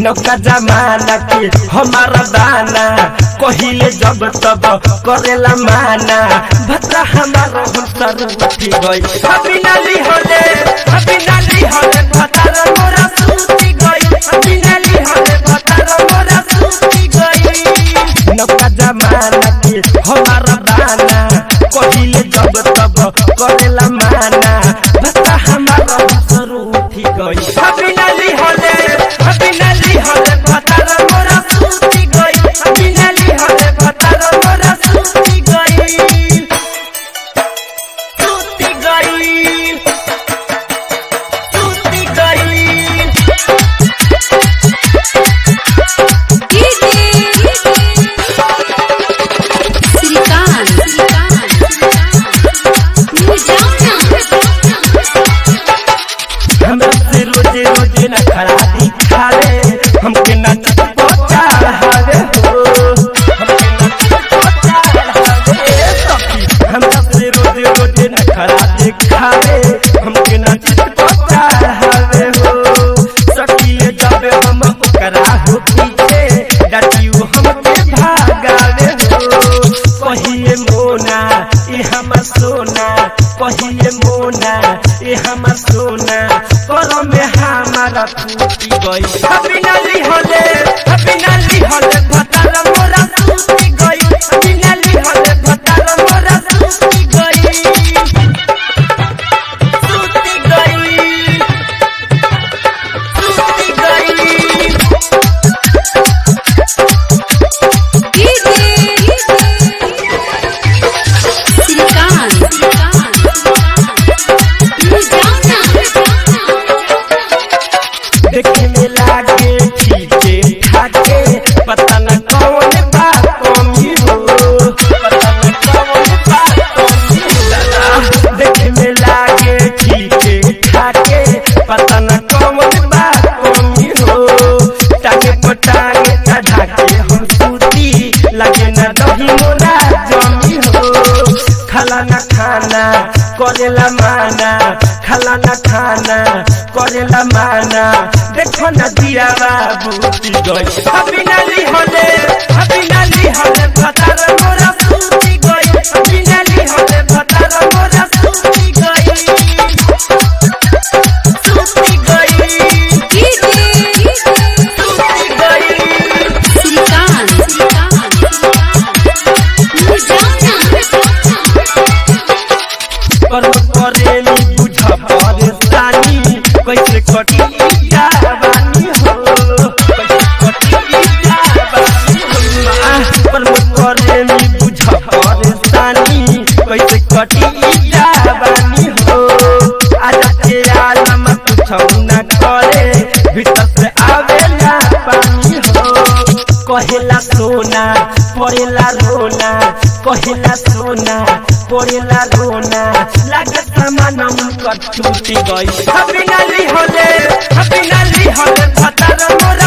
नौका जमाना के हमारा दाना कहिले जब तब करेला माना भद्रा हमारा हम सर उठी गई अभी नाली होले अभी नाली होले भद्रा मोरा सूती गई अभी नाली होले भद्रा मोरा सूती गई नौका जमाना के हमारा दाना कहिले जब तब करेला माना भद्रा हमारा हम सर उठी गई अभी नाली होले अभी नाली होले भद्रा मोरा सूती गई अभी नाली होले भद्रा मोरा सूती गई सूती गई सूती गई हमरा से रोजे रोजे न खड़ा दिखावे हमके न पहुंचा हवे हो हमके न पहुंचा हवे सखी हमरा से रोजे रोजे न खड़ा दिखावे हमके न पहुंचा हवे हो सखी जावे हम ओकरा हो पीछे डटियो हमके भागावे हो कहिए मोना ए हमर सोना कहिए मोना ए हमर सोना करम में हमारा टूटी गई अभी नाली होले अभी नाली होले भतार मोरा टूटी गई अभी नाली होले भतार मोरा टूटी गई टूटी गई टूटी गई देखे में लागे ठीके ठाके पता न कौन बात कमी हो पता न कौन बात कमी हो दादा देखे में लागे ठीके ठाके पता न कौन बात कमी हो टांगे पटांगे चढ़ा के हम सूती लगे न दही मोला जमी हो खाला न खाना करेला माना खाला न खाना करेला माना देखो न दिया बाबू गई अभी नाली होले अभी नाली होले भतार मोरा सूती गई अभी नाली होले भतार मोरा सूती गई सूती गई सूती गई कर्म करेली बुझ परेशानी कैसे कटी जवानी हो कैसे कटी जवानी हो आह, कर्म करेली बुझ परेशानी कैसे कटी जवानी हो आज के आलम कुछ न करे भीतर से आवेला पानी हो कहेला सोना पड़ेला रोना कहेला सोना पड़ेला रोना लागे सामान उनकर टूटी गई अभी नाली होले अभी नाली होले भतार मोरा